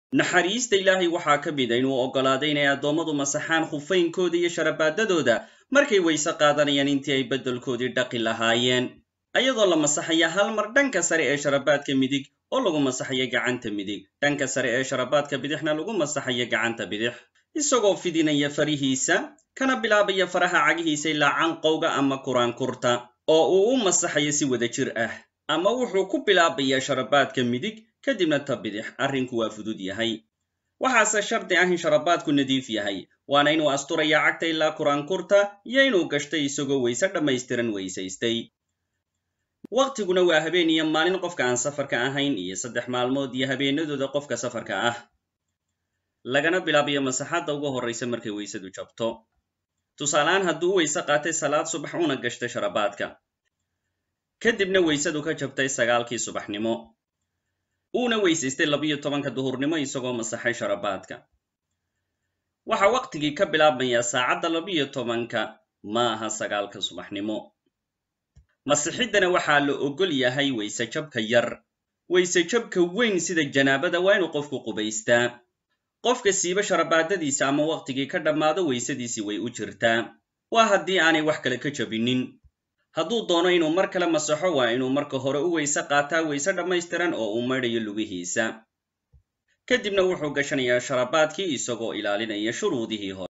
naxariista ilaahay waxaa ka mida inuu oggolaaday inay addoommadu masaxaan khufaynkooda iyo sharabaadadooda markay weyse qaadanayaan intii ay beddelkoodii dhaqi lahaayeen ayadoo la masaxaya hal mar dhanka sare ee sharabaadka midig oo lagu masaxayo gacanta midig dhanka sare ee sharabaadka bidixna lagu masaxayo gacanta bidix isagoo fidinaya farihiisa kana bilaabaya faraha cagihiisa ilaa canqowga ama kuraankurta oo uu u masaxayo si wada jir ah ama wuxuu ku bilaabayaa sharabaadka midig kadibna ta bidix arrinku waa fudud yahay waxaase shardi ah in sharabaadku nadiif yahay waana inuu asturaya cagta ilaa kuraankurta iyo inuu gashtay isagoo weyse dhammaystiran weysaystay waqtiguna waa habeen iyo maalin qofka aan safarka ahayn iyo saddex maalmood iyo habeenadooda qofka safarka ah lagana bilaabayo masaxadda ugu horraysa markay weysadu jabto tusaaleaan hadduu u weyse qaatay salaad subax una gashtay sharabaadka kadibna weysadu ka jabtay sagaalkii subaxnimo uuna weysaystay labiyo tobanka duhurnimo isagoo masaxay sharabaadka waxaa waqtigii ka bilaabmayaa saacadda labiyo tobanka ma aha sagaalka subaxnimo masixiddana waxaa la oggol yahay weyse jabka yar weyse jabka weyn sida janaabada waa inuu qofku qubaystaa qofka siiba sharabaadadiisa ama waqtigii ka dhammaado weysadiisii way u jirtaa waa haddii aanay wax kale ka jabinin hadduu doono inuu mar kale masaxo waa inuu marka hore u weyse qaataa weyse dhammaystiran oo uu maydhayo lugihiisa kadibna wuxuu gashanayaa sharabaadkii isagoo ilaalinaya shuruudihii hore